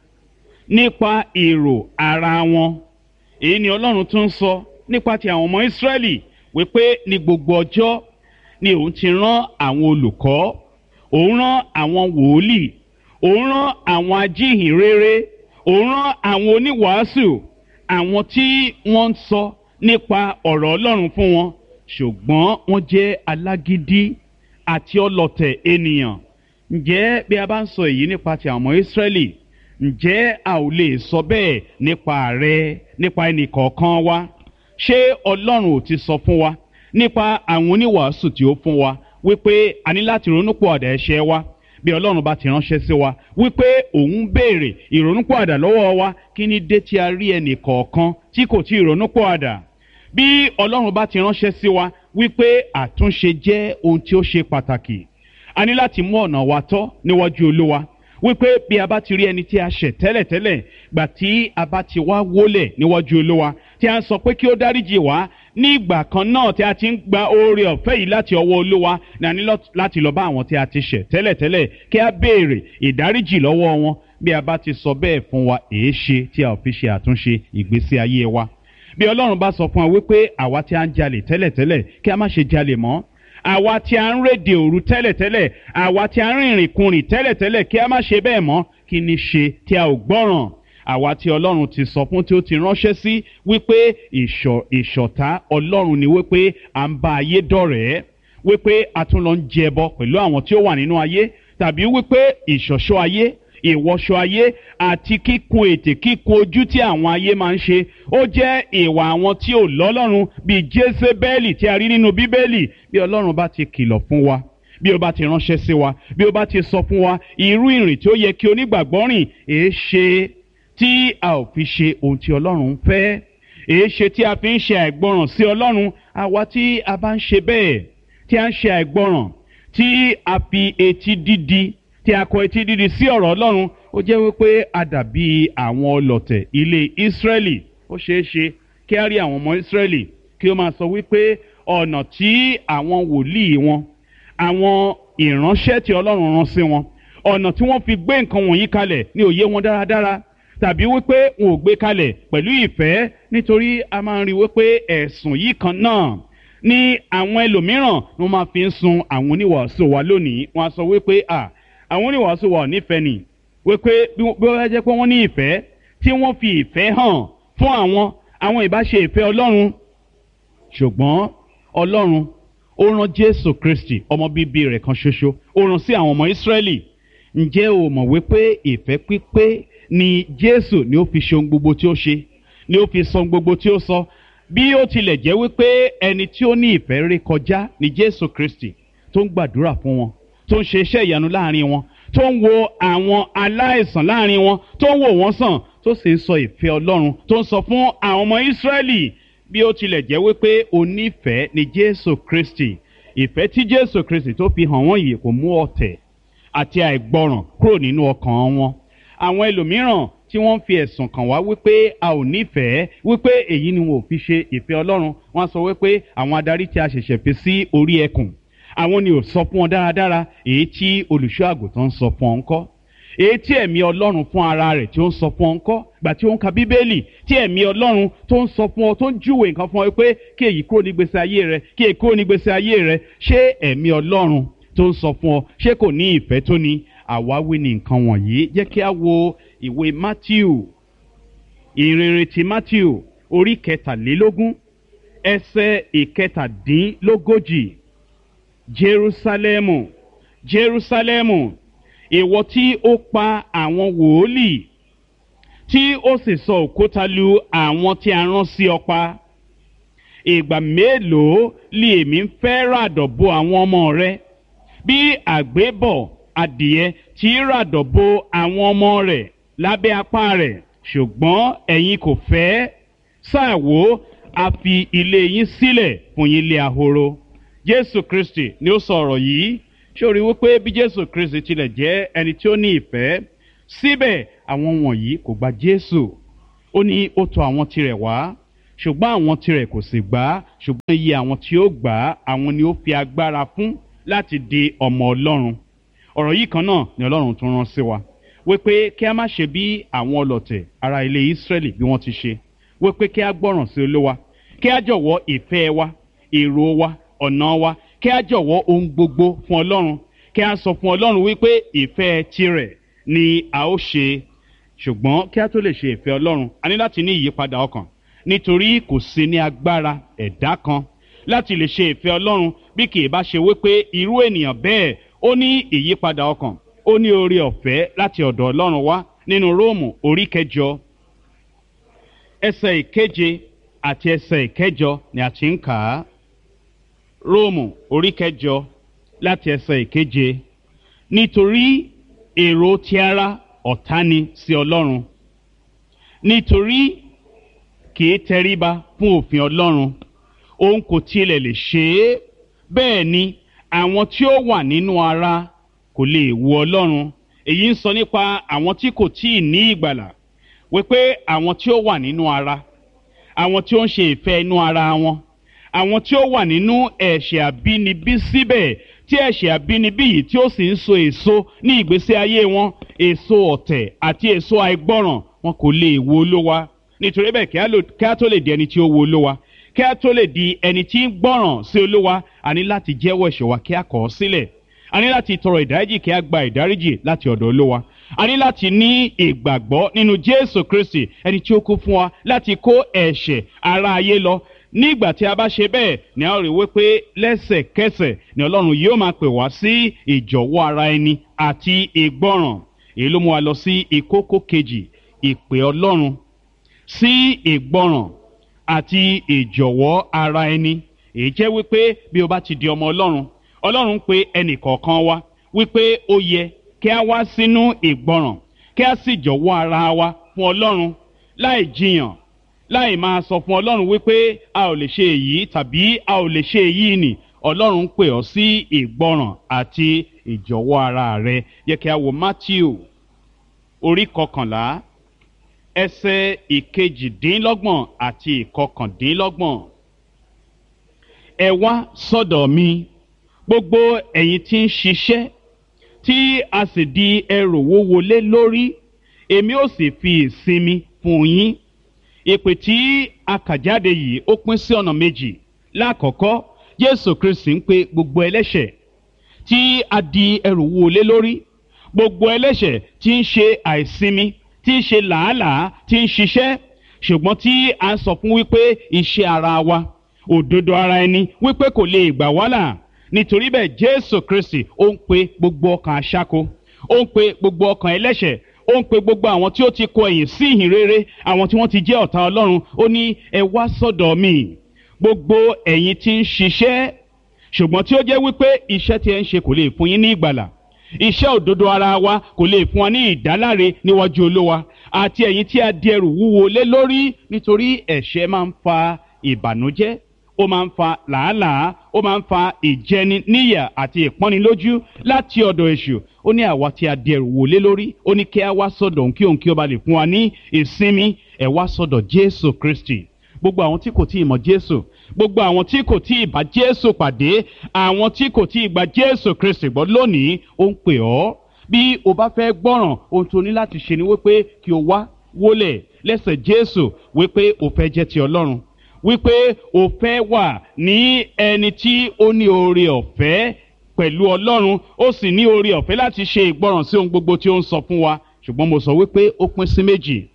nípa èrò ara wọn èyí ni ọlọ́run tún sọ nípa ti àwọn ọmọ ìsírẹ́lì wípé ní gbogbo ọjọ́ ni òun ti rán àwọn olùkọ́ òun rán àwọn wòlíì òun rán àwọn ajíhìnrere òun rán àwọn oníwàásù àwọn tí wọ́n ń sọ nípa ọ̀rọ̀ ọlọ́run fún wọn ṣùgbọ́n wọ́n jẹ́ alágídí àti ọlọ̀tẹ̀ ènìyàn ǹjẹ́ bí a bá ń sọ èyí nípa ti àwọn ọmọ ìsírẹ́lì ǹjẹ́ a ò lè sọ bẹ́ẹ̀ nípa rẹ nípa ẹnì kọ̀ọ̀kan wa ṣé ọlọ́run ò ti sọ fún wa nípa àwọn oníwàásù tí ó fún wa wípé a ní láti ronúpìwàdà ẹ̀ṣẹ̀ wa bí ọlọ́run bá ti ránṣẹ́ sí wa wípé òun béèrè ìrònúpìwàdà lọ́wọ́ wa kí ni dé tí a rí ẹnì kọ̀ọ̀kan tí kò tí ì ronúpìwàdà bí ọlọ́run bá ti ránṣẹ́ sí wa wípé àtúnṣe jẹ́ ohun tí ó ṣe pàtàkì a ní láti mú ọ̀nà wa tọ́ níwájú olúwa wípé bí a bá ti rí ẹni tí a ṣẹ̀ tẹ́lẹ̀tẹ́lẹ̀ gbà tí a bá ti wá wólẹ̀ níwájú olúwa tí a ń sọ pé kí ó dáríjì wá ní ìgbà kan náà tí a ti ń gba oore ọ̀fẹ́ yìí láti ọwọ́ olúwa ní a ní láti lọ bá àwọn tí a ti ṣẹ̀ tẹ́lẹ̀tẹ́lẹ̀ kí a béèrè ìdáríjì lọ́wọ́ wọn bí a bá ti sọ bẹ́ẹ̀ fún wa èé ṣe tí a ò fi ṣe àtúnṣe ìgbésí ayé wa bí ọlọ́run bá sọ fún wa wípé àwa tí a ń jalè tẹ́lẹ̀tẹ́lẹ̀ kí a má ṣe jalè mọ́ àwa tí a ń rédè òru tẹ́lẹ̀tẹ́lẹ̀ àwa tí a ń rìnrìn kunrìn tẹ́lẹ̀tẹ́lẹ̀ kí a má ṣe bẹ́ẹ̀ mọ́ kí ni ṣe tí a ò gbọ́ràn àwa tí ọlọ́run ti sọ fún tí ó ti ránṣẹ́ sí wípé ìṣọ̀tá ọlọ́run ni wípé à ń bá ayé dọ̀rẹ́ wípé a tún lọ ń jẹbọ pẹ̀lú àwọn tí ó wà nínú ayé tàbí wípé ìṣọ̀ṣọ́ ayé ìwọṣọ ayé àti kíkun ètè kíkun ojú tí àwọn ayé máa ń ṣe ó jẹ́ ìwà àwọn tí ò lọ́lọ́run bíi jésébẹ́lì tí a rí nínú bíbélì bí ọlọ́run bá ti kìlọ̀ fún wa bí ó bá ti ránṣẹ́ sí wa bí ó bá ti sọ fún wa irú ìrìn tí ó yẹ kí onígbàgbọ́ rìn èé ṣe tí a ò fi ṣe ohun tí ọlọ́run ń fẹ́ èé ṣe tí a fi ń ṣe àìgbọràn sí ọlọ́run àwa tí a bá ń ṣe bẹ́ẹ̀ tí a ń ṣe àìgbọràn tí a fi etí dídi tí a kọ etí dídi sí ọ̀rọ̀ ọlọ́run ó jẹ́ wípé a dàbí àwọn ọlọ̀tẹ̀ ilé ìsírẹ́lì ó ṣeé ṣe kí a rí àwọn ọmọ ìsírẹ́lì kí ó máa sọ wípé ọ̀nà tí àwọn wòlíì wọn àwọn ìránṣẹ́ tí ọlọ́run rán sí wọn ọ̀nà tí wọ́n fi gbé nǹkan wọ̀nyí kalẹ̀ ní òye wọn dáradára tàbí wípé wọn ò gbé kalẹ̀ pẹ̀lú ìfẹ́ nítorí a máa ń rí wípé ẹ̀sùn yìí kan náà ní àwọn ẹlòmíràn ni wọ́n máa fi ń sun àwọn oníwàásù wa lónìí wọ́n á sọ wípé à àwọn oníwàásù wa ò nífẹ̀ẹ́ nì wípé bí wọ́n jẹ́ pé wọ́n ní ìfẹ́ tí wọ́n fi ìfẹ́ hàn fún àwọn àwọn ìbáṣe ìfẹ́ ọlọ́run ṣùgbọ́n ọlọ́run ó rán jésù kristi ọmọ bíbí rẹ̀ kan ṣoṣo ó rán sí àwọn ọmọ ìsírẹ́lì ǹjẹ́ o mọ̀ wípé ìfẹ́ pípé ni jésù ni ó fi ṣe ohun gbogbo tí ó ṣe ni ó fi sọ ohun gbogbo tí ó sọ bí ó tilẹ̀ jẹ́ wípé ẹni tí ó ní ìfẹ́ ré kọjá ni jésù kristi tó ń gbàdúrà fún wọn tó ń ṣe iṣẹ́ ìyanu láàrin wọn tó ń wo àwọn aláìsàn láàrin wọn tó ń wò wọ́n sàn tó sì ń sọ ìfẹ́ ọlọ́run tó ń sọ fún àwọn ọmọ ìsírẹ́lì bí ó tilẹ̀ jẹ́ wípé onífẹ̀ẹ́ ni jésù kristi ìfẹ́ tí jésù kristi tó fi hàn wọ́n yìí kò mú ọ̀tẹ̀ àti àìgbọràn kúrò nínú ọkàn wọn àwọn ẹlòmíràn tí wọ́n fi ẹ̀sùn kàn wá wípé a ò nífẹ̀ẹ́ wípé èyí ni wọn ò fi ṣe ìfẹ́ ọlọ́run wọ́n sọ wípé àwọn adarí tí a ṣẹ̀ṣẹ̀ fi sí orí ẹkùn àwọn ni ò sọ fún wọn dáradára èyí tí olùṣọ́ àgùntàn ń sọ fún ọ ńkọ́ èyí tí ẹ̀mí ọlọ́run fún ara rẹ̀ tí ó ń sọ fún ọ ńkọ́ gbà tí ó ń ka bíbélì tí ẹ̀mí ọlọ́run tó ń sọ fún ọ tó ń júwèé nǹkan fún ọ pé kí èyí kúrò ní gbèsè ayé rẹ kí èyí kúrò ní gbèsè ayé rẹ ṣé ẹ̀mí ọlọ́run tó ń sọ fún ọ ṣé kò ní ìfẹ́ tó ní àwáwí ní nǹkan wọ̀nyí jẹ́ kí a wo ìwé matthew ìrìnrìn ti matthew orí kẹtàlélógún ẹsẹ̀ ìkẹtàdínlógójì jerusalemu jerusalemu ìwọ tí ó pa àwọn wòólì tí ó sì sọ òkúta lu àwọn tí a rán sí ọ pa ìgbà mélòó lè èmi ń fẹ́ ràdọ̀ bo àwọn ọmọ rẹ bí àgbébọ̀ adìẹ tí ràdọ̀ bo àwọn ọmọ rẹ̀ lábẹ́ apá rẹ̀ ṣùgbọ́n ẹ̀yin kò fẹ́ sáà wò a fi ilé yín sílẹ̀ fún yín lé ahoro jésù kristi ni ó sọ ọ̀rọ̀ yìí ṣé o rí wípé bí jésù kristi tilẹ̀ jẹ́ ẹni tí ó ní ìfẹ́ síbẹ̀ àwọn wọ̀nyí kò gba jésù ó ní ó tọ̀ àwọn tirẹ̀ wá ṣùgbọ́n àwọn tirẹ̀ kò sì gbà á ṣùgbọ́n iye àwọn tí ó gbà á àwọn ni ó fi agbára fún láti di ọmọ ọlọ́run ọ̀rọ̀ yìí kan náà ni ọlọ́run tún rán sí wa wípé kí a má ṣe bí àwọn ọlọ̀tẹ̀ ara ilé ìsírẹ́lì bí wọ́n ti ṣe wípé kí a gbọ́ràn sí olúwa kí a jọ̀wọ́ ìfẹ́ wa èrò wa ọ̀nà wa kí a jọ̀wọ́ ohun gbogbo fún ọlọ́run kí a sọ fún ọlọ́run wípé ìfẹ́ tirẹ̀ ni a ó ṣe ṣùgbọ́n kí a tó lè ṣe ìfẹ́ ọlọ́run a ní láti ní ìyípadà ọkàn nítorí kò sí ní agbára ẹ̀dá kan láti lè ṣe ìfẹ́ ọlọ́run bí kì í bá ṣe wípé irú ènìyàn bẹ́ẹ̀ ó ní ìyípadà ọkàn ó ní oore ọ̀fẹ́ láti ọ̀dọ̀ ọlọ́run wá nínú róòmù orí kẹjọ ẹsẹ̀ ìkeje àti ẹsẹ̀ ìkẹjọ ni a ti ń kà á róòmù orí kẹjọ láti ẹsẹ̀ ìkeje nítorí èrò ti ara ọ̀tá ni sí ọlọ́run nítorí kì í tẹríba fún òfin ọlọ́run òun kò tilẹ̀ lè ṣe é bẹ́ẹ̀ ni àwọn tí ó wà nínú ara kò lè wo ọlọ́run èyí ń sọ nípa àwọn tí kò tíì ní ìgbàlà wípé àwọn tí ó wà nínú ara àwọn tí ó ń ṣe ìfẹ́ inú ara wọn àwọn tí ó wà nínú ẹ̀ṣẹ̀ àbínibí síbẹ̀ tí ẹ̀ṣẹ̀ àbínibí yìí tí ó sì ń so èso ní ìgbésí ayé wọn èso ọ̀tẹ̀ àti èso àìgbọ́ràn wọn kò lè wo olówa nítorí bẹ́ẹ̀ kí á tó lè di ẹni tí ó wo olówa kí á tó lè di ẹni tí ń gbọ́ràn sí olówa a ní láti jẹ́wọ́ ẹ̀ṣẹ̀ wa kí á kọ̀ ọ́ sílẹ̀ a ní láti tọrọ ìdáríjì kí á gba ìdáríjì láti ọ̀dọ̀ olówa a ní láti ní ìgbàgbọ́ nínú jésù kristi ẹni tí ó kú fún wa láti kó ẹ̀ṣẹ̀ ara ayé lọ nígbà tí a bá ṣe bẹ́ẹ̀ ni a rí wípé lẹ́sẹ̀kẹsẹ̀ ni ọlọ́run yóò máa pè wá sí ìjọ̀wọ́ ara ẹni àti ìgbọ́ràn èyí ló mú wa lọ sí ìkókó kejì ìpè ọlọ́run sí ìgbọ́ràn àti ìjọ̀wọ́ ara ẹni èyí jẹ́ wípé bí o bá ti di ọmọ ọlọ́run ọlọ́run pe ẹnì kọ̀ọ̀kan wa wípé ó yẹ kí a wá sínú ìgbọ́ràn kí a sì jọ̀wọ́ ara wa fún ọlọ́run láì jiyàn láì máa sọ fún ọlọ́run wípé a ò lè ṣe èyí tàbí a ò lè ṣe èyí nì ọlọ́run pè ọ́ sí ìgbọ́ràn àti ìjọ̀wọ́ ara rẹ yẹ kí a wo matthew orí kọkànlá ẹsẹ̀ ìkejìdínlọ́gbọ̀n àti ìkọkàndínlọ́gbọ̀n ẹ wá sọ́dọ̀ mi gbogbo ẹ̀yin tí ń ṣiṣẹ́ tí a sì di ẹrù wúwo lé lórí èmi ó sì fi ìsinmi fún yín ìpè tí a kà jáde yìí ó pín sí ọ̀nà méjì lákọ̀ọ́kọ́ jésù kristi ń pe gbogbo ẹlẹ́ṣẹ̀ tí a di ẹrù wúwo lé lórí gbogbo ẹlẹ́ṣẹ̀ tí ń ṣe àìsinmi tí ń ṣe làálàá tí ń ṣiṣẹ́ ṣùgbọ́n tí a ń sọ fún wípé iṣẹ́ ara wa òdodo ara ẹni wípé kò lè gbà wá là nítorí bẹ́ẹ̀ jésù kristi ó ń pe gbogbo ọkàn aṣáko ó ń pe gbogbo ọkàn ẹlẹ́ṣẹ̀ ó ń pe gbogbo àwọn tí ó ti kọ ẹ̀yìn sí ìhìn rere àwọn tí wọ́n ti jẹ́ ọ̀tá ọlọ́run ó ní ẹ wá sọ́dọ̀ mi gbogbo ẹ̀yin tí ń ṣiṣẹ́ ṣùgbọ́n tí ó jẹ́ wípé iṣẹ́ tí ẹ ń ṣe kò lè fún yín ní ìgbàlà iṣẹ́ òdodo ara wa kò lè fún wa ní ìdáláre níwájú olówa àti ẹ̀yin tí a di ẹrù wúwo lé lórí nítorí ẹ̀ṣẹ̀ máa ń fa ìbànújẹ́ ó máa ń fa làálàá ó máa ń fa ìjẹni níyà àti ìpọ́nilójú láti ọ̀dọ̀ èṣù ó ní àwa tí a di ẹrù wò lé lórí ó ní kí a wá sọ̀dọ̀ òun kí òun kí ó ba lè fún wa ní ìsinmi ẹ̀ wá sọ̀dọ̀ jésù kristi gbogbo àwọn tí kò tí ì mọ jésù gbogbo àwọn tí kò tí ì bá jésù pàdé àwọn tí kò tí ì gba jésù kristi gbọ́ lónìí ó ń pè ọ́ bí o bá fẹ́ gbọ́ràn ohun tó ní láti ṣe ni wípé kí o wá wólẹ̀ lẹ́sẹ̀ jésù wípé o fẹ́ jẹ́ ti ọlọ́run wípé o fẹ́ wà ní ẹni tí ó ní oore ọ̀fẹ́ pẹ̀lú ọlọ́run ó sì ní oore ọ̀fẹ́ láti ṣe ìgbọràn sí ohun gbogbo tí ó ń sọ fún wa ṣùgbọ́n mo sọ wípé ó pín sí méjì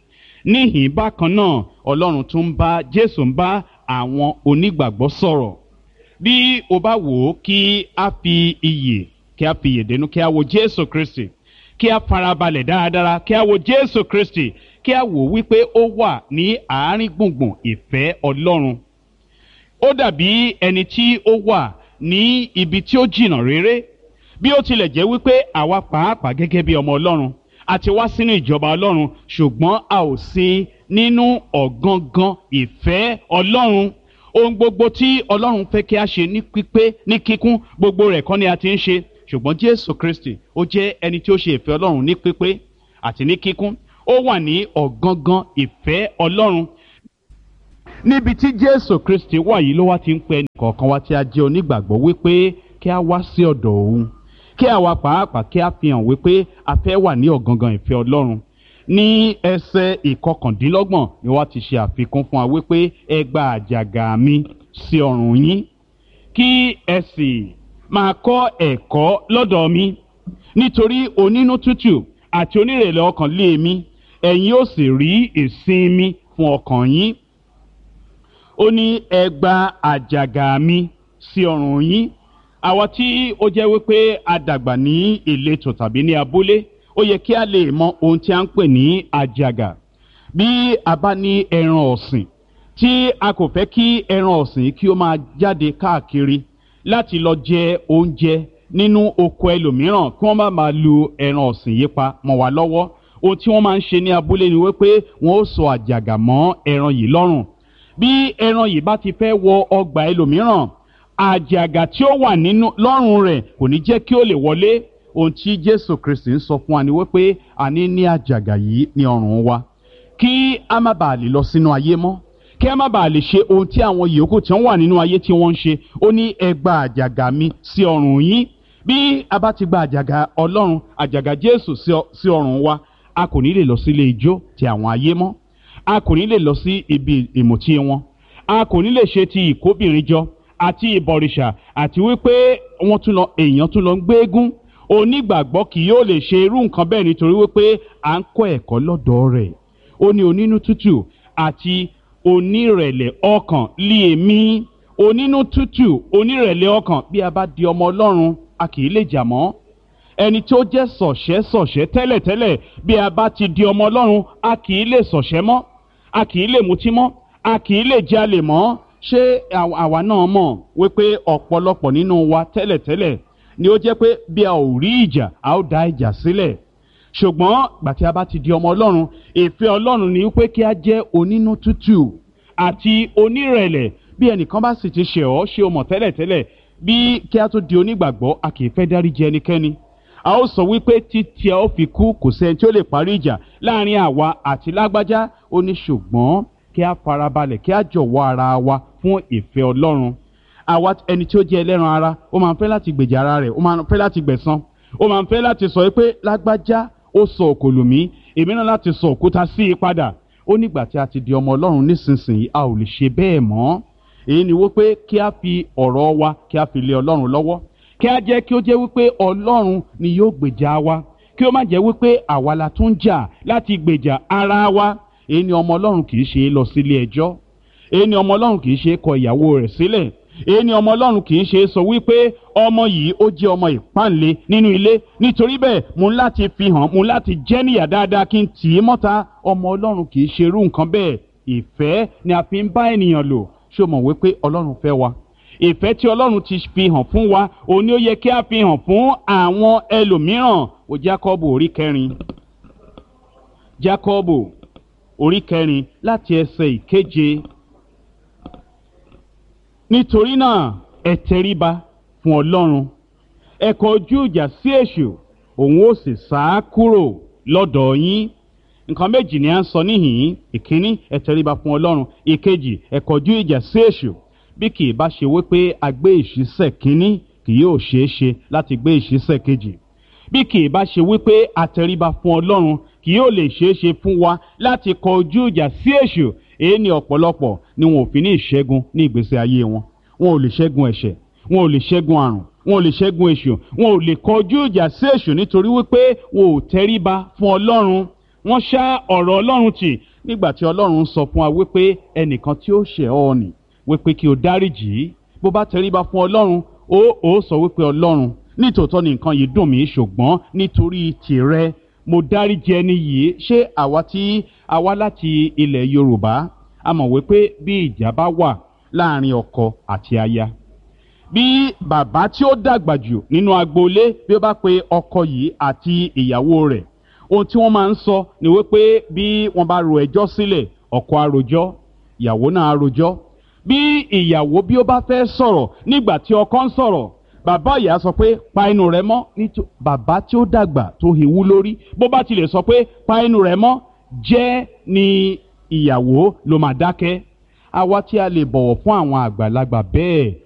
níhìn bákan náà ọlọ́run tún ń bá jésù ń bá àwọn onígbàgbọ́ sọ̀rọ̀ bí o bá wò ó kí a fi iyè kí a fi iyè dénú kí a wo jésù kristi kí a farabalẹ̀ dáradára kí a wo jésù kristi kí a wò wípé ó wà ní àárín gbùngbùn ìfẹ́ ọlọ́run ó dàbí ẹni tí ó wà ní ibi tí ó jìnnà réré bí ó tilẹ̀ jẹ́ wípé àwa pàápàá gẹ́gẹ́ bí ọmọ ọlọ́run a ti wá sínú ìjọba ọlọ́run ṣùgbọ́n a ò sí nínú ọ̀gangan ìfẹ́ ọlọ́run ohun gbogbo tí ọlọ́run fẹ́ kí a ṣe ní pípé ní kíkún gbogbo rẹ̀ kọ́ ni a ti ń ṣe ṣùgbọ́n jésù kristi ó jẹ́ ẹni tí ó ṣe ìfẹ́ ọlọ́run ní pípé àti ní kíkún ó wà ní ọ̀gangan ìfẹ́ ọlọ́run níbi tí jésù kristi wà yìí ló wá ti ń pẹ nìkọ̀ọ̀kan wa tí a jẹ́ onígbàgbọ́ wípé kí a wá sí ọ̀dọ̀ òun kí àwa pàápàá kí a fi hàn wípé a fẹ́ wà ní ọ̀gangan ìfẹ́ ọlọ́run ní ẹsẹ̀ ìkọkàndínlọ́gbọ̀n ni wọ́n ti ṣe àfikún fún wa wípé ẹ gba àjàgà mi sí ọrùn yín kí ẹ sì máa kọ́ ẹ̀kọ́ lọ́dọ̀ mi nítorí onínú tútù àti onírèlè ọkàn lé mi ẹ̀yin ó sì rí ìsinmi fún ọkàn yín ó ní ẹ gba àjàgà mi sí ọrùn yín àwa tí ó jẹ́ wípé a dàgbà ní ìletò tàbí ní abúlé ó yẹ kí a lè mọ ohun tí a ń pè ní àjàgà bí a bá ní ẹran ọ̀sìn tí a kò fẹ́ kí ẹran ọ̀sìn kí ó máa jáde káàkiri láti lọ jẹ oúnjẹ nínú oko ẹlòmíràn kí wọ́n má máa lu ẹran ọ̀sìn yìí pa mọ́ wa lọ́wọ́ ohun tí wọ́n máa ń ṣe ní abúlé ni wípé wọ́n ó sọ àjàgà mọ́ ẹran yìí lọ́rùn bí ẹran yìí bá ti fẹ́ wọ ọgbà ẹlòmíràn àjàgà tí ó wà nínú lọ́rùn rẹ̀ kò ní jẹ́ kí ó lè wọlé ohun tí jésù kristi ń sọ fún wa ni wípé a ní ní àjàgà yìí ní ọrùn wa kí a má bàa lè lọ sínú ayé mọ́ kí a má bàa lè ṣe ohun tí àwọn yòókù tí wọ́n wà nínú ayé tí wọ́n ń ṣe ó ní ẹ gba àjàgà mi sí ọrùn yín bí a bá ti gba àjàgà ọlọ́run àjàgà jésù sí ọrùn wa a kò ní lè lọ sílé ijó ti àwọn ayé mọ́ a kò ní lè lọ sí ibi ìmùtí wọn a kò ní lè ṣe ti ìkóbìnrin jọ àti ìbọ̀rìṣà àti wípé wọ́n tún lọ èèyàn tún lọ ń gbéégún onígbàgbọ́ kì yóò lè ṣe irú nǹkan bẹ́ẹ̀ nítorí wípé à ń kọ́ ẹ̀kọ́ lọ́dọ̀ rẹ̀ ó ní onínú tútù àti onírẹ̀lẹ̀ ọkàn lé èmi onínú tútù onírẹ̀lẹ̀ ọkàn bí a bá di ọmọ ọlọ́run a kì í lè jà mọ́ ẹni tó jẹ́ sọ̀ṣẹ́ sọ̀ṣẹ́ tẹ́lẹ̀tẹ́lẹ̀ bí a bá ti di ọmọ ọlọ́run a kì í lè sọ̀ṣẹ́ mọ́ a kì í lè mutí mọ́ a kì í lè jalè mọ́ ṣé àwa náà mọ̀ wípé ọ̀pọ̀lọpọ̀ nínú wa tẹ́lẹ̀tẹ́lẹ̀ ni ó jẹ́ pé bí a ò rí ìjà a ó da ìjà sílẹ̀ ṣùgbọ́n gbà tí a bá ti di ọmọ ọlọ́run ìfẹ́ ọlọ́run ni wípé kí a jẹ́ onínú tútù àti onírẹ̀lẹ̀ bí ẹnìkan bá sì ti ṣe ọ́ ṣe o mọ̀ tẹ́lẹ̀tẹ́lẹ̀ bí kí a tó di onígbàgbọ́ a kì í fẹ́ dáríjì ẹnikẹ́ni a ó sọ wípé títí a ó fi kú kò sẹ́ni tí ó lè parí ìjà láàrin àwa àti lágbájá ó ní ṣùgbọ́n kí a farabalẹ̀ kí a jọ̀wọ́ ara wa fún ìfẹ́ ọlọ́run àwa ẹni tí ó jẹ́ ẹlẹ́ran ara ó máa ń fẹ́ láti gbèjà ara rẹ̀ ó máa ń fẹ́ láti gbẹ̀san ó máa ń fẹ́ láti sọ pé lágbájá ó sọ òkòlù mí èmi náà láti sọ òkúta sí i padà ó nígbà tí a ti di ọmọ ọlọ́run nísinsìnyí a ò lè ṣe bẹ́ẹ̀ mọ́ èyí ni wípé kí a fi ọ̀rọ̀ wa kí a fi lé ọlọ́run lọ́wọ́ kí a jẹ́ kí ó jẹ́ wípé ọlọ́run ni yóò gbèjà wa kí ó má jẹ́ wípé àwa la tún jà láti gbèjà ara wa èyí ni ọmọ ọlọ́run kì í ṣe lọ sílé ẹjọ́ èyí ni ọmọ ọlọ́run kì í ṣe kọ ìyàwó rẹ̀ sílẹ̀ èyí ni ọmọ ọlọ́run kì í ṣe sọ wípé ọmọ yìí ó jẹ́ ọmọ ìpáǹle nínú ilé nítorí bẹ́ẹ̀ mo ń láti fi hàn mo ń láti jẹ́ níyà dáadáa kí n tì í mọ́ta ọmọ ọlọ́run kì í ṣe irú nǹkan bẹ́ẹ̀ ìfẹ́ ni a fi ń bá ènìyàn lò ṣé o mọ̀ wípé ọlọ́run fẹ́ wa ìfẹ́ tí ọlọ́run ti fi hàn fún wa òun ni ó yẹ kí a fi hàn fún àwọn ẹlòmíràn ó jákọ́bù orí kẹrin jákọ́bù orí kẹrin láti ẹsẹ̀ ìkeje nítorí náà ẹ tẹríba fún ọlọ́run ẹ kọ ojú ìjà sí èṣù òun ó sì sá kúrò lọ́dọ̀ yín nǹkan méjì ni à ń sọ níhìn-ín ìkíní ẹ tẹríba fún ọlọ́run ìkejì ẹ kọjú ìjà sí èṣù bí kì í bá ṣe wípé a gbé ìṣísẹ̀ kínní kì yóò ṣeé ṣe láti gbé ìṣísẹ̀ kejì bí kì í bá ṣe wípé a tẹríba fún ọlọ́run kì yóò lè ṣeé ṣe fún wa láti kọ ojú ìjà sí èṣù èyí ni ọ̀pọ̀lọpọ̀ ni wọn ò fi ní ìṣẹ́gun ní ìgbésí ayé wọn wọn ò lè ṣẹ́gun ẹ̀ṣẹ̀ wọn ò lè ṣẹ́gun àrùn wọn ò lè ṣẹ́gun èṣù wọn ò lè kọjú ìjà sí èṣù nítorí wípé wọn ò tẹríba fún ọlọ́run wọ́n ṣá ọ̀rọ̀ ọlọ́run tì nígbà tí ọlọ́run sọ fún wa wípé ẹnìkan tí ó ṣẹ̀ ọ́ nì wípé kí o dáríjì í bó bá tẹríba fún ọlọ́run ó ó sọ wípé ọlọ́run nítòótọ́ ni nǹkan yìí dùn mí ṣùgbọ́n nítorí tìrẹ mo dáríjì ẹni yìí ṣé àwa tí a wá láti ilẹ̀ yorùbá a mọ̀ wípé bí ìjà bá wà láàrin ọkọ àti aya bí bàbá tí ó dàgbà jù nínú agboolé bí ó bá pe ọkọ yìí àti ìyàwó rẹ̀ ohun tí wọ́n máa ń sọ ni wípé bí wọ́n bá ro ẹjọ́ sílẹ̀ ọkọ àròjọ́ ìyàwó náà àròjọ́ bí ìyàwó bí ó bá fẹ́ sọ̀rọ̀ nígbà tí ọkọ ń sọ̀rọ̀ bàbá ìyá sọ pé pa inú rẹ mọ́ nítorí bàbá tí ó dàgbà tó hewú lórí bó bá tilẹ̀ sọ pé pa inú rẹ mọ́ jẹ́ ni ìyàwó ló máa dákẹ́ àwa tí a lè bọ̀wọ̀ fún àwọn àgbàlagbà bẹ́ẹ̀